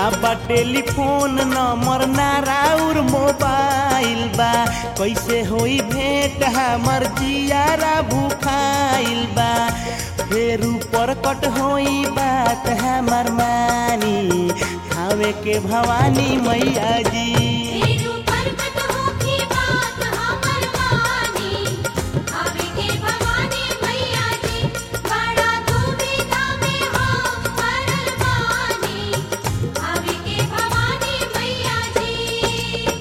ना बा telephone number ना राउर मोबाइल बा कैसे होई भेंट हमर जियारा भूखाइल बा फेर ऊपर कट होई बात हमर मानी खावे के भवानी मैया जी फेरू परकट होखी बात हमर मानी आवे के भवानी मैया जी बड़ा दुविधा में हम पड़ल बानी आवे के भवानी मैया जी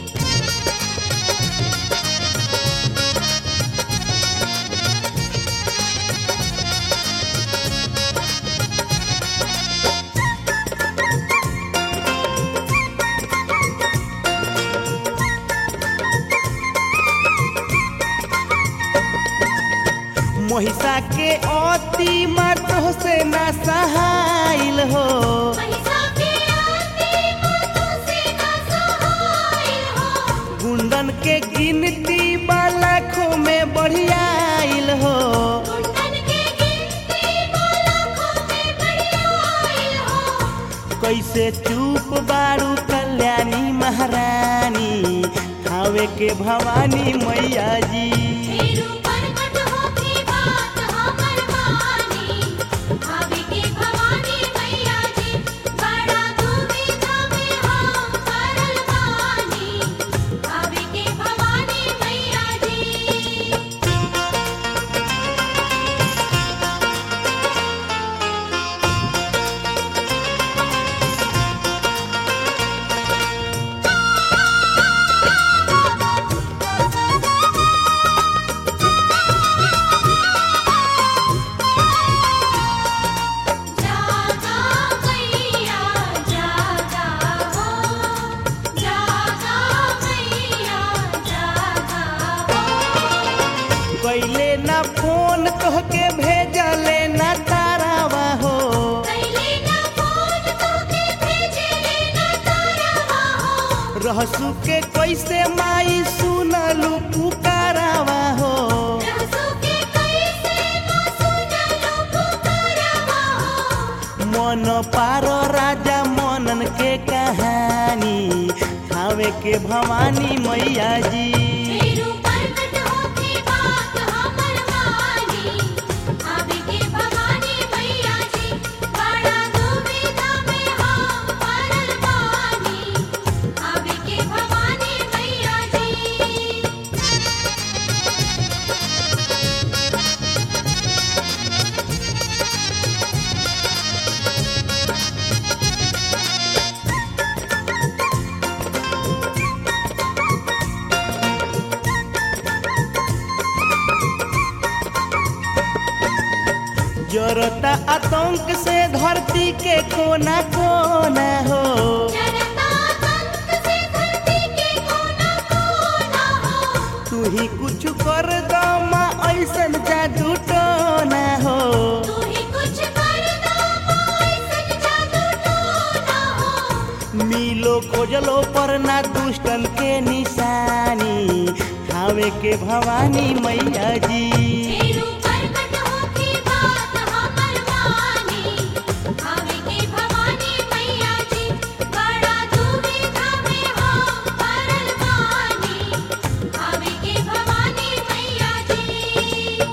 महिषा के अति मातो से ना सहाइल हो महिषा के आरती मातों से ना सहाय हो गुंडन के गिनती लाखों में बढ़ियाइल हो कुंडन के गिनती लाखों में बढ़ियाई हो कैसे चुप बारू कल्याणी महारानी खावे के भवानी मैया जी फेरू परकट होखी बात हमर मानी आवे के भवानी मैया जी बड़ा दुविधा में हम पड़ल बानी आवे के भवानी मैया जी जागा मैया जागा हो जागा मैया जागा हो कैले ना फोन तोहके भेजले ना तारावा हो कैले ना फोन तोके भेजले ना तारावा हो रहसु के कैसे माई सुनलू पुकारावा हो रहसु के कैसे ना सुनलो पुकारावा हो मन पारो राजा मनन के कहानी खावे के भवानी मैया जी फेरू परकट होखी बात हमर मानी आवे के भवानी मैया जी बड़ा दुविधा में हम पड़ल बानी आवे के भवानी मैया जी जरता आतंक से धरती के कोना कोना हो जनता तंत्र से धरती के कोना कोना हो तू ही कुछ कर दो माँ ऐसन जादू टोना हो तू ही कुछ कर दो ऐसन जादू टोना हो मिलो खोजलो पर ना दुष्टन के निशानी खावे के भवानी मैया जी फेरू परकट होखी बात हमर मानी आवे के भवानी मैया जी बड़ा दुविधा में हम पड़ल बानी आवे के भवानी मैया जी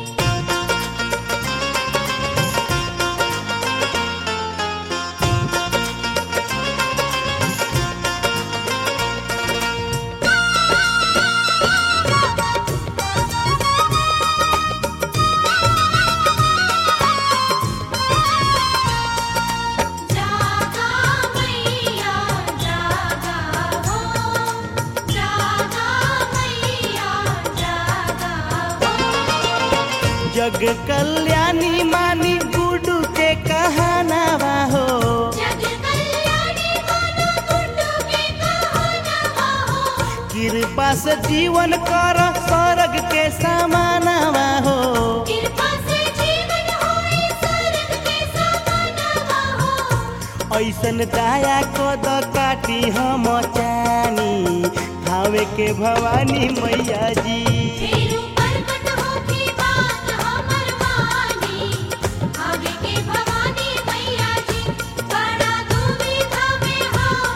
जागा मैया जागा हो जागा मैया जागा हो जग कल्याणी मानी गुडू के कहानावा हो जग कल्याणी मानो गुड्डू के कहानवा हो कृपा से जीवन कर स्वर्ग के समानवा हो कृपा से जीवन होए स्वर्ग के समानवा हो ऐसन दया को द काटी हम चानी खावे के भवानी मैया जी फेरू परकट होखी बात हमर मानी आवे के भवानी मैया जी बड़ा दुविधा में हम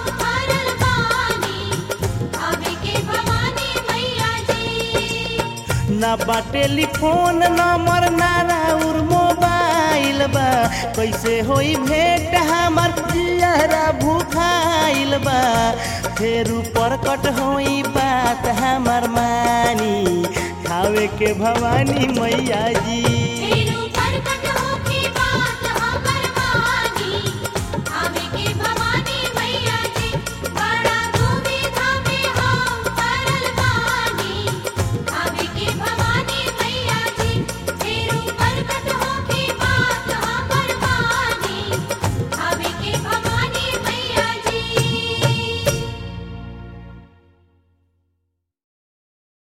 ना बा टेलीफोन नंबर ना राउर मोबाइल बा कैसे होई भेंट हमर जियरा भूखाइल बा फेर ऊपर कट होई बात हमर मानी खावे के भवानी मैया जी